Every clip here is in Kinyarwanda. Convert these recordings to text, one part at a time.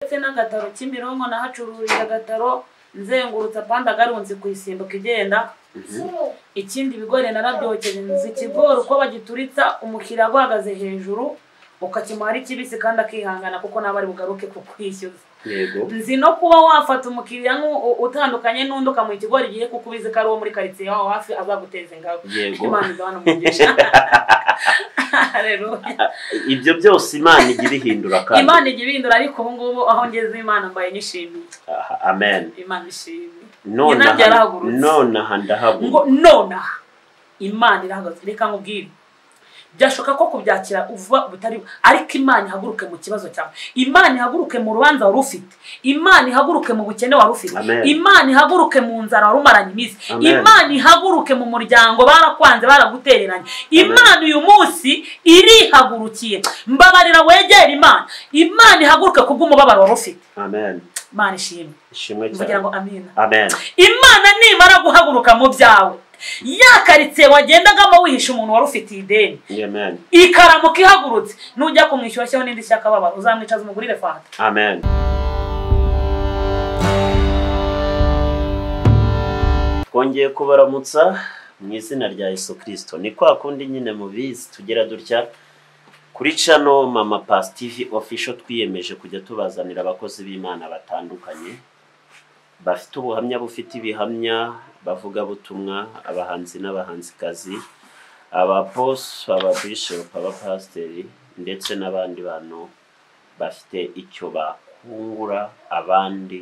ndetse n'agataro kimironko nahacururiza agataro nzengurutse apandi agarunze ku isimbuka igenda ikindi ibigori narabyokeje nzi ikigori uko bagituritsa umukiriya aguhagaze hejuru ukakimuha ari kibisi kandi akihangana kuko nawe ari bugaruke kukwishyuza yego nzi no kuba wafata umukiriya nk'u- utandukanye n'undi ukamuha ikigori igihe kuko ubizi ko ari uwo muri karitsiye wawe hafi azaguteza ingabo yego imana igabana umugisha Hallelujah. ibyo byose imana ijya ibihindura kandi imana ijya ibindura ariko ubu ngubu aho ngeze imana mbaye nyishimiye Aha, amen imana ishimye nonaha byarahagurutse. nonaha ndahabona ngo nonaha imana irahagaze reka nkubwire byashoboka ko kubyakira vuba butari ariko imana ihaguruke mu kibazo cyawe imana ihaguruke mu rubanza wari ufite imana ihaguruke mu bukene wari ufite Amen. imana ihaguruke mu nzara wari umaranye iminsi Amen. imana ihaguruke mu muryango barakwanze baragutereranye imana uyu munsi irihagurukiye mbabarira wegere imana imana ihaguruke ku bw'umubabaro wari ufite amen imana ishimwe ishimwe mvugira cyane ngo amina amen imana nimara guhaguruka mu byawe ya karitsiye wagendagamo wihisha umuntu wari ufitiye ideni amen ikaramuka ihagurutse nujya kumwishyushyaho n'indi shyaka baba uzamwicaza umugurire fanta amen twongeye kubaramutsa mu izina rya yesu kirisito ni kwa kundi nyine mubizi tugera dutya kuri cano mama pasi tivi ofisho twiyemeje kujya tubazanira abakozi b'imana batandukanye bafite ubuhamya bufite ibihamya bavugabutumwa abahanzi n'abahanzikazi abaposi ababishopu abapasiteri ndetse n'abandi bantu bafite icyo bakungura abandi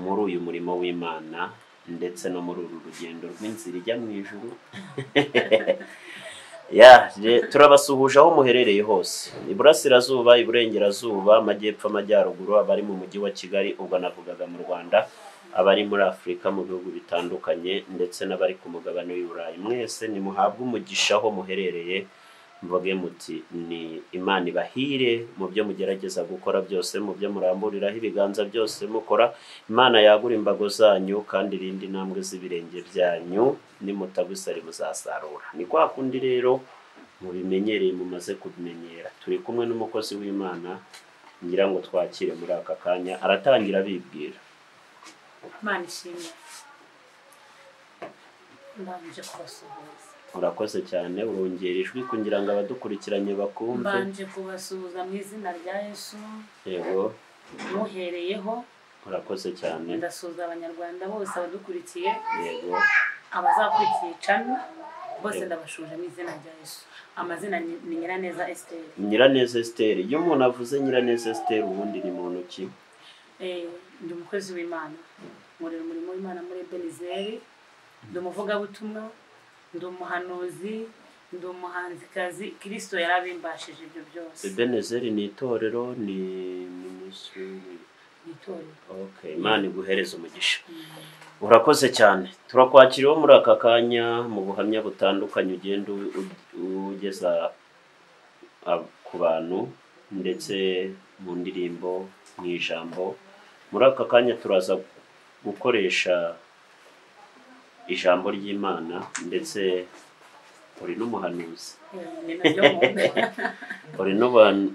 muri uyu murimo w'imana ndetse no muri uru rugendo rw'inzira ijya mu ijuru Ya, re- turabasuhuje aho muherereye hose iburasirazuba iburengerazuba amajyepfo amajyaruguru abari mu mujyi wa kigali ubwo navugaga mu rwanda abari muri afurika mu bihugu bitandukanye ndetse n'abari ku mugabane w'i burayi mwese nimuhabwe umugisha aho muherereye mvuge muti ni imana ibahire mu byo mugerageza gukora byose mu byo muramburiraho ibiganza byose mukora imana yagura imbago zanyu kandi irinde intambwe z'ibirenge byanyu nimutagusari muzasarura ni kwa kundi rero mubimenyereye mumaze kubimenyera turi kumwe n'umukozi w'imana ngira ngo twakire muri aka kanya aratangira abibwira imana ishimwe mbanje kubasuhuza urakoze cyane urongera ijwi kugira ngo abadukurikiranye bakumve mbanje kubasuhuza mu izina rya yesu yego muhereyeho urakoze cyane ndasuhuza abanyarwanda bose abadukurikiye yego abazakurikiye cami bose ndabashuje mu izina rya yesu amazina ni ni nyiraneza esiteri nyiraneza esiteri iyo umuntu avuze nyiraneza esiteri ubundi ni muntu ki Eh, ndi umukozi w'imana nkorera umurimo w'imana muri ebenizeri ndi umuvugabutumwa ndi umuhanuzi ndi umuhanzikazi kirisito yarabimbashije ibyo byose ebenezeri ni itorero ni minisitiri mu itorero Okay, imana iguhereze umugisha Mm. urakoze cyane turakwakiriyeho muri aka kanya mu buhamya butandukanye ugenda u- u- ugeza ab- ku bantu ndetse mu ndirimbo mu ijambo muri aka kanya turaza gukoresha ijambo ry'imana ndetse uri n'umuhanuzi Eh, ni nabyo nkunda. uri n'ubuhan-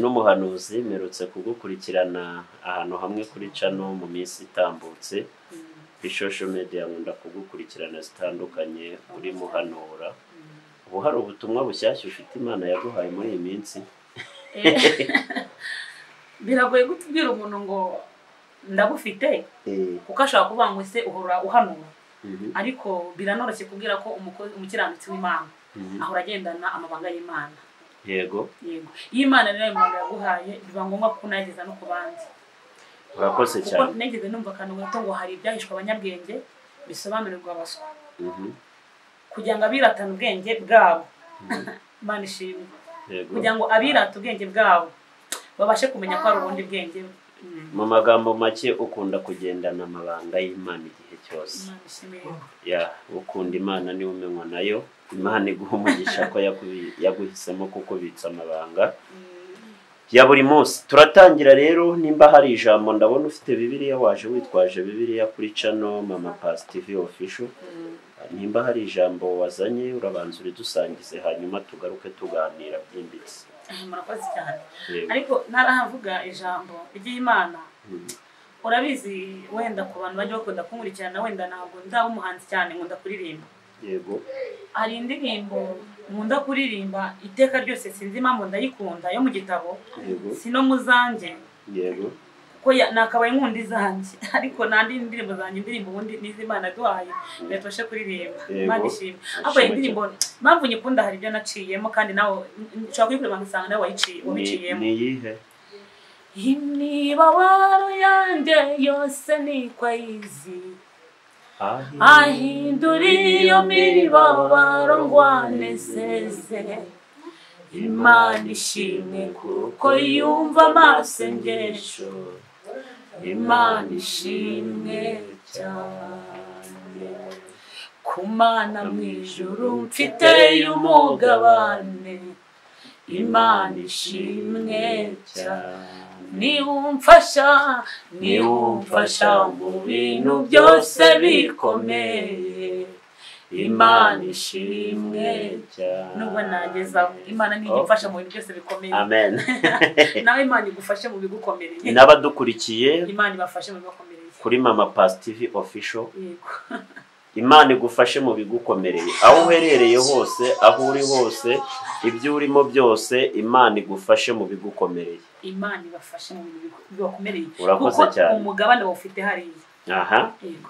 n'umuhanuzi mperutse kugukurikirana ahantu hamwe kuri cano mu minsi itambutse Mm, kuri social media nkunda kugukurikirana zitandukanye uri muhanura mm. ubu hari ubutumwa bushyashya ufite imana yaguhaye muri iyi minsi Eh, biragoye kutubwira umuntu ngo ndabufite kuko ashobora kuvuga ngo ese uhora uhanura Mhm, ariko biranoroshye kubwira ko umukozi umukiranutsi w'imana mhm. ahora agendana amabanga y'imana yego yego iyo imana rero ayo magambo yaguhaye biba ngombwa ko unayageza no ku bandi urakoze kuko cyane nigeze numva akantu gato ngo hari ibyahishwe abanyabwenge bisobanurirwa abaswa Mhm, kugira ngo abiratane ubwenge bwabo mhm. imana ishimwe yego kugira ngo abirata ubwenge bwabo babashe kumenya ko hari ubundi bwenge Mm. mu magambo make ukunda kugendana amabanga y'imana igihe cyose imana ishimwe ya ukunda imana niwe umenywa nayo imana iguha umugisha ko yakubi- yaguhisemo kukubitsa amabanga Mm. ya buri munsi turatangira rero nimba hari ijambo ndabona ufite bibiliya waje witwaje bibiliya kuri cano mama pasi tivi ofisho Mm. nimba hari ijambo wazanye urabanza uridusangize hanyuma tugaruke tuganira byimbitse murakoze cyane Yego. ariko ntarahavuga ijambo ry'imana Mhm. urabizi wenda ku bantu bajya bakunda kunkurikirana wenda ntabwo nzaba umuhanzi cyane nkunda kuririmba yego hari indirimbo nkunda kuririmba iteka ryose sinzi impamvu ndayikunda yo mu gitabo yego si no mu zanjye yego kuko ya- nakabaye nkunda izanjye ariko nta n'indi ndirimbo zanjye indirimbo ubundi n'izimana duhaye zidafashe kuririmba Yego. imana ishimwe ariko Ashimwe iyi ndirimbo impamvu nyikunda hari ibyo naciyemo kandi nawe ushobora kuyikurira ugasanga nawe wayiciye Ni- wabiciyemo ni iyihe imibabaro yanjye yose nikwayizi ahindura iyo miribabaro ngwane seze imana ishimwe kuko yumva amasengesho imana ishimwe cyane ku mana mu ijuru mfite umugabane imana ishimwe cyane niba umfasha niba umfasha mu bintu byose bikomeye imana ishimwe cyane nubwo nagezaho imana ni igufasha mu bintu byose bikomeye amen nawe imana igufashe mu bigukomereye n'abadukurikiye imana ibafashe mu bigukomereye kuri mama pasi tivi official yego imana igufashe mu bigukomereye aho uherereye hose aho uri hose ibyo urimo byose imana igufashe mu bigukomereye imana ibafashe mu bintu bibakomereye Urakoze cyane. umugabane bawufite hariya aha yego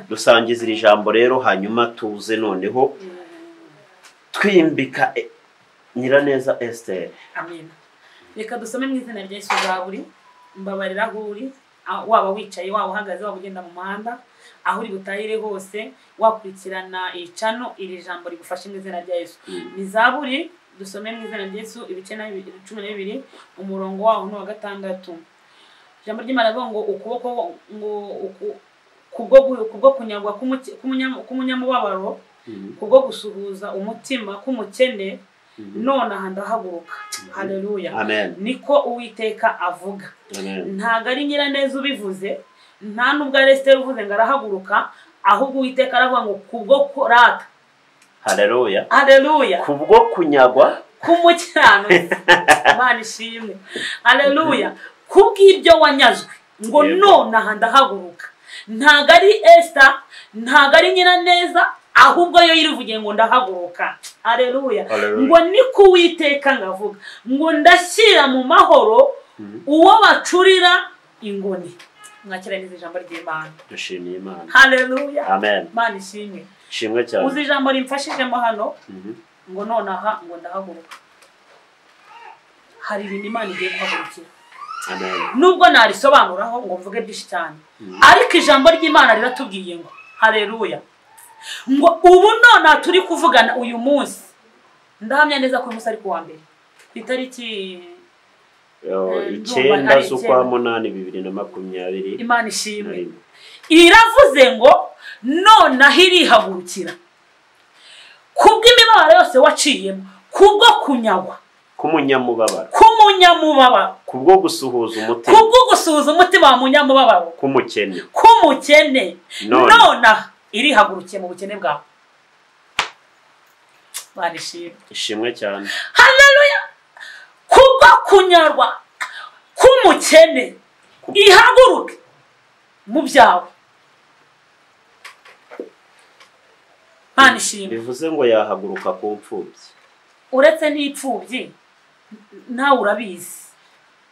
dusangiza iri jambo rero hanyuma tuze noneho twimbika e- nyiraneza esiteri amen reka dusome mu izina rya yesu bwa buri mbabarira aho uri ah, waba wicaye waba uhagaze waba ugenda mu muhanda aho uri butahire hose wakurikirana iyi cano iri jambo rigufashe mu izina rya yesu ni zaburi dusome mu izina rya yesu ibice na bibiri- cumi na bibiri umurongo waho ni uwa gatandatu ijambo ry'imana rivuga ngo ukuboko ngo uku- kubwo gu- kubwo kunyagwa k'umuki- k'umunyam- k'umunyamubabaro kubwo gusuhuza umutima k'umukene none aha ndahaguruka haleluya amen niko uwiteka avuga amen ntabwo ari nyiraneza ubivuze nta n'ubwo aresiteri uvuze ngo arahaguruka ahubwo uwiteka aravuga ngo kubwo kurata hareruya haleluya kubwo kunyagwa k'umukiranutsi imana ishimwe haleluya kubw'ibyo wanyazwe ngo Yego. none aha ndahaguruka ntabwo ari esita ntabwo ari nyiraneza ahubwo yo yirivugiye ngo ndahaguruka haleluya Haleluya. ngo ni ko uwiteka ngavuga ngo ndashyira mu mahoro uwo bacurira ingoni mwakiraniza ijambo ry'imana dushimiye imana haleluya amen imana ishimwe ishimwe cyane uzi ijambo rimfashijemo hano Mhm. ngo nonaha ngo ndahaguruka hari ibintu imana igiye guhagurukira amen nubwo narisobanuraho ngo mvuge byinshi cyane ariko ijambo ry'imana riratubwiye ngo hareruya ngo ubu nonaha turi kuvugana uyu munsi ndahamya neza ko uyu munsi ari ku wa mbere ku itariki Yo, Eh, ndumva icyenda ari z'ukwa icyenda. munani bibiri na makumyabiri imana na ishimwe rimwe iravuze ngo nonaha irihagurukira kubw'imibabaro yose waciyemo kubwo kunyagwa k'umunyamubabaro k'umunyamubabaro kubwo gusuhuza umutima kubwo gusuhuza umutima wa munyamubabaro k'umukene k'umukene None. nonaha irihagurukiye mu bukene bwawe barishima ishimwe cyane haleluya kubwo kunyarwa k'umukene ihaguruke mu byawe mana ishimwe bivuze ngo yahaguruka ku mfubyi uretse n'ipfubyi nawe urabizi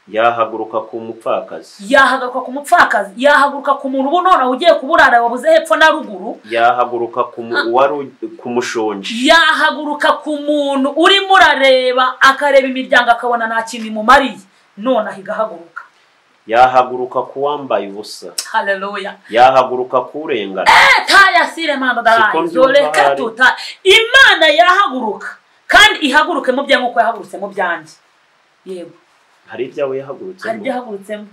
yahaguruka ku mupfakazi yahagaruka ku mupfakazi yahaguruka ku muntu ubu nonaha ugiye kuburara wabuze hepfo na ruguru yahaguruka ku mu- uwari u- ku mushonji yahaguruka ku muntu urimo urareba akareba imiryango akabona nta kintu imumariye nonaha igahaguruka yahaguruka ku wambaye ubusa haleluya yahaguruka ku urengana tayasire mama Siko darayi mbyumva zoreka hari. tuta imana yahaguruka kandi ihaguruke mu byawe nk'uko yahagurutse mu byanjye yego hari ibyawe hari ibyo yahagurutsemo yahagurutsemo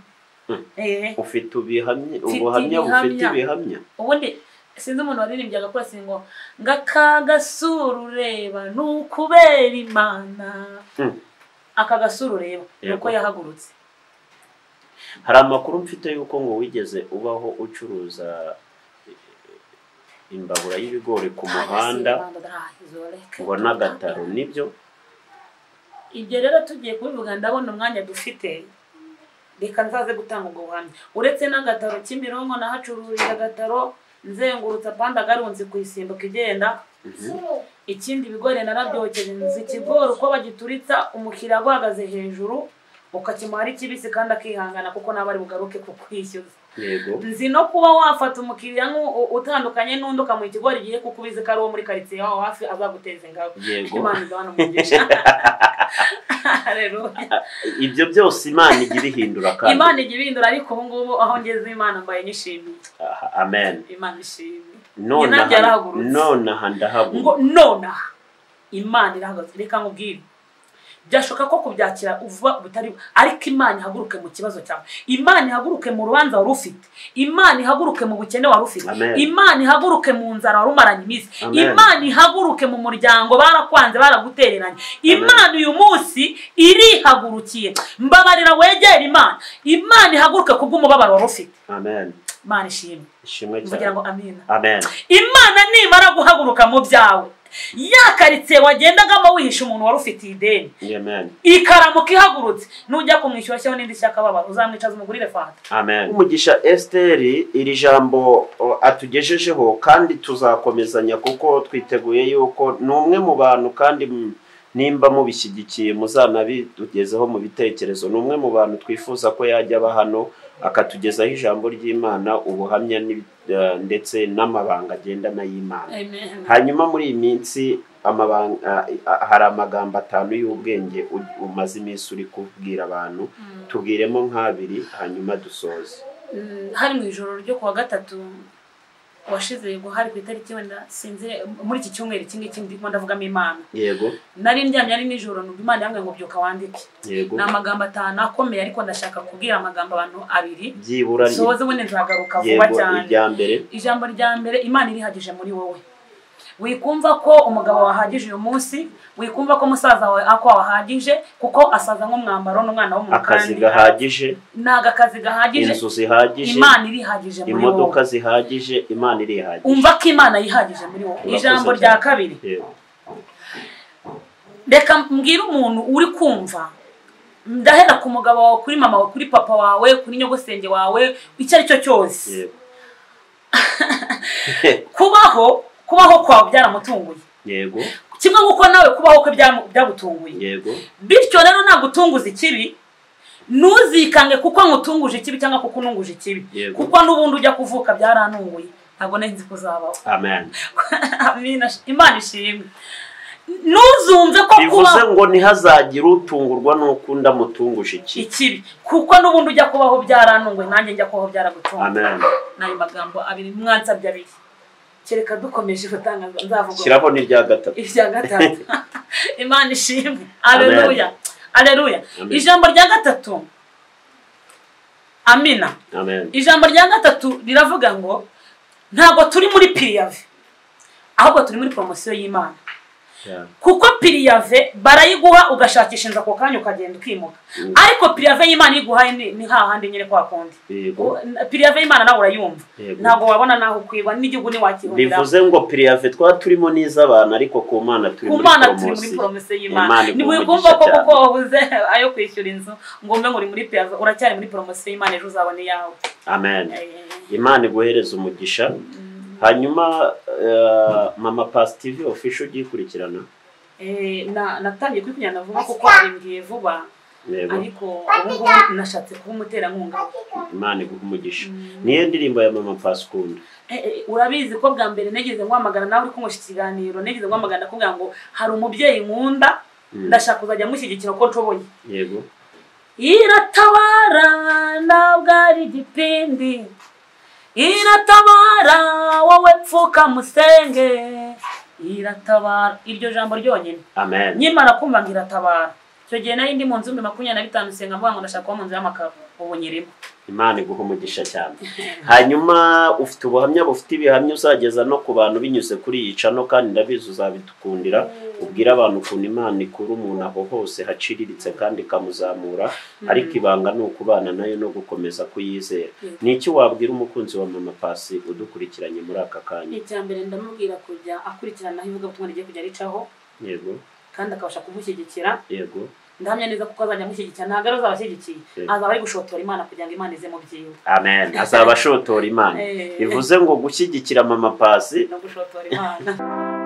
Mm. eee ufite ibihamya Mfite ubuhamya bufite ibihamya. ibihamya ubundi sinzi umuntu waririmbye agakora singo ngo aka gasura ureba ni ukubera imana Mm. aka gasura ureba ni uko Yego. yahagurutse hari amakuru mfite y'uko ngo wigeze ubaho ucuruza imbabura y'ibigori ku muhanda Tayasire mama darayi zoreka ngo tuta. n'agataro nibyo ibyo rero tugiye kubivuga ndabona umwanya dufite reka nzaze gutanga ubwo buhamya uretse n'agataro kimironko nahacururiza agataro nzengurutse apanda agarunze kuyisimbuka igenda ikindi ibigori narabyokeje nzi ikigori uko bagituritsa umukiriya guhagaze hejuru ukakimara ikibisi kandi akihangana kuko nawe ari bugaruke kukwishyuza yego nzi no kuba wafata umukiriya nk'u- utandukanye n'undi ukamuha ikigori igihe kuko ubizi ko ari uwo muri karitsiye wawe hafi azaguteza ingabo Yego. imana igabana umugisha rero ibyo byose imana igira ihindura kandi imana ijya ibindura ariko ubu ngubu aho ngeze imana mbaye nyishimiye Aha, amen imana ishimye nonaha yarahagurutse. nonaha ngo ndahabura nonaha imana irahagaze reka nkubwire byashoboka ko kubyakira vuba bitari ariko imana ihaguruke mu kibazo cyawe imana ihaguruke mu rubanza wari ufite imana ihaguruke mu bukene wari ufite Amen. imana ihaguruke mu nzara wari umaranye iminsi Amen. imana ihaguruke mu muryango barakwanze baragutereranye imana uyu munsi irihagurukiye mbabarira wegere imana imana ihaguruke kubw'umubabaro wari ufite amen imana ishimwe ishimwe mvugira cyane ngo amina amen imana nimara guhaguruka mu byawe ya karitsiye wagendagamo wihisha umuntu wari ufitiye ideni amen ikaramuka ihagurutse nujya kumwishyura ashyaho n'indi shyaka baba uzamwicaza umugurire fanta amen umugisha esiteri iri jambo o, atugejejeho kandi tuzakomezanya kuko twiteguye yuko ni umwe mu bantu kandi m- nimba mubishyigikiye muzanabitugezeho mu bitekerezo ni umwe mu bantu twifuza ko yajya aba hano akatugezaho ijambo ry'imana ubuhamya n'ibi- eh, ndetse n'amabanga agendana y'imana hanyuma muri iyi minsi amabanga a- a- hari amagambo atanu y'ubwenge u- umaze iminsi uri kubwira abantu tubwiremo nk'abiri hanyuma dusoze Mm, hari mu ijoro ryo kuwa gatatu washize yego hari ku itariki wenda sinzi muri iki cyumweru iki ngiki ndimo ndavugamo imana yego nari ndyamye ari nijoro numva imana yambwiye ngo byuka wandike yego ni amagambo atanu akomeye ariko ndashaka kubwira amagambo abantu abiri byibura ni- sohoze ubundi nzagaruka vuba yego cyane irya mbere ijambo rya mbere imana irihagije muri wowe wikumva ko umugabo wahagije uyu munsi wikumva ko musaza wawe ako wahagije kuko asaza nk'umwambaro n'umwana w'umuntu akazi kandi gahagije ni agakazi gahagije inzu zihagije imana irihagije muri imodoka wowe zihagije imana irihagije umva ko imana yihagije muri wowe Urakoze ijambo cyane. rya kabiri yego reka mbwire umuntu uri kumva ndahera ku mugabo wawe kuri mama wawe kuri papa wawe kuri nyogosenge wawe icyo ari cyo cyose yego kubaho kubaho kwawe byaramutunguye yego kimwe nk'uko nawe kubaho kwe byamu- byagutunguye yego bityo rero nagutunguza ikibi ntuzikange kuko nkutunguje ikibi cyangwa kuko ununguje ikibi Yego. kuko n'ubundi ujya kuvuka byaranunguye ntabwo nari ko uzabaho amen Amina, imana ishimwe ntuzumve ko bivuze kuba ngo ntihazagire utungurwa n'uko undi amutunguje iki ikibi kuko n'ubundi ujya kubaho byaranunguye nanjye njya kubaho byaragutunguye amen n'ayo magambo abiri mwansabye abiri kereka dukomeje gutangaza nzavuga shyiraho n'irya gatatu irya gatatu imana ishimwe Amen. aleluya aleluya Amen. ijambo rya gatatu amina amen ijambo rya gatatu riravuga ngo ntabwo turi muri piriyave ahubwo turi muri poromosiyo y'imana Yeah. kuko piriyave barayiguha ugashakisha inzu ako kanya ukagenda ukimuka Mm. ariko piriyave y'imana iyo iguhaye ni ni hahandi nyine kwa kundi yego piriyave y'imana nawe urayumva Yego. ntabwo wabona naho ukwigwa n'igihugu ntiwakihundiraho bivuze ngo piriyave twaba turimo n'iz'abantu ariko ku mana turi ku muri mana turi muri poromosiyo poromisiyo y'imana Imana iguha ntiwikumva ko umugisha kuko wabuze ayo kwishyura inzu ngo umbe ngo uri muri piyaza uracyari muri poromisiyo y'imana ejo uzabona iyawe amen Eh, imana iguhereza umugisha hanyuma eh, mama pasi tivi ofisho ugiye ikurikirana eh, na- natangiye kuyikurikirana vuba kuko arimbwiye vuba yego ariko ubu ngubu nashatse kuba umuterankunga imana iguha umugisha niyo ndirimbo ya mama pasi ukunda Eh, eh, urabizi ko bwa mbere nigeze nguhamagara nawe uri kunywesha ikiganiro nigeze nguhamagara nakubwira ngo hari umubyeyi nkunda Mm. ndashaka kuzajya mushyigikira uko nshoboye yego Iratabara ntabwo ari igipindi iratabara wowe pfuka musenge iratabara iryo jambo ryonyine amen nyimara kumva ngo iratabara icyo gihe nari ndi mu nzu mbi makumyabiri na bitanu senga mvuga ngo ndashaka kuba mu nzu y'amakaro ubu nyirimo imana iguha umugisha cyane hanyuma ufite ubuhamya bufite ibihamya uzageza no ku bantu binyuze kuri iyi cano kandi ndabizi uzabidukundira ubwire abantu ukuntu imana ikura umuntu aho hose haciriritse kandi ikamuzamura ariko ibanga ni ukubana nayo no gukomeza kuyizera Mm. ni iki wabwira umukunzi wa mama pasi udukurikiranye muri aka kanya icya mbere ndamubwira kujya akurikirana aho ivugabutumwa rigiye kujya ricaho yego kandi akabasha kumushyigikira yego ndahamya neza kuko azajya amushyigikira ntabwo ari azabashyigikiye Eh. azaba ari gushotora imana kugira ngo imana ize mu byiwe amen azaba ashotora imana Eh. bivuze ngo gushyigikira mama pasi no gushotora imana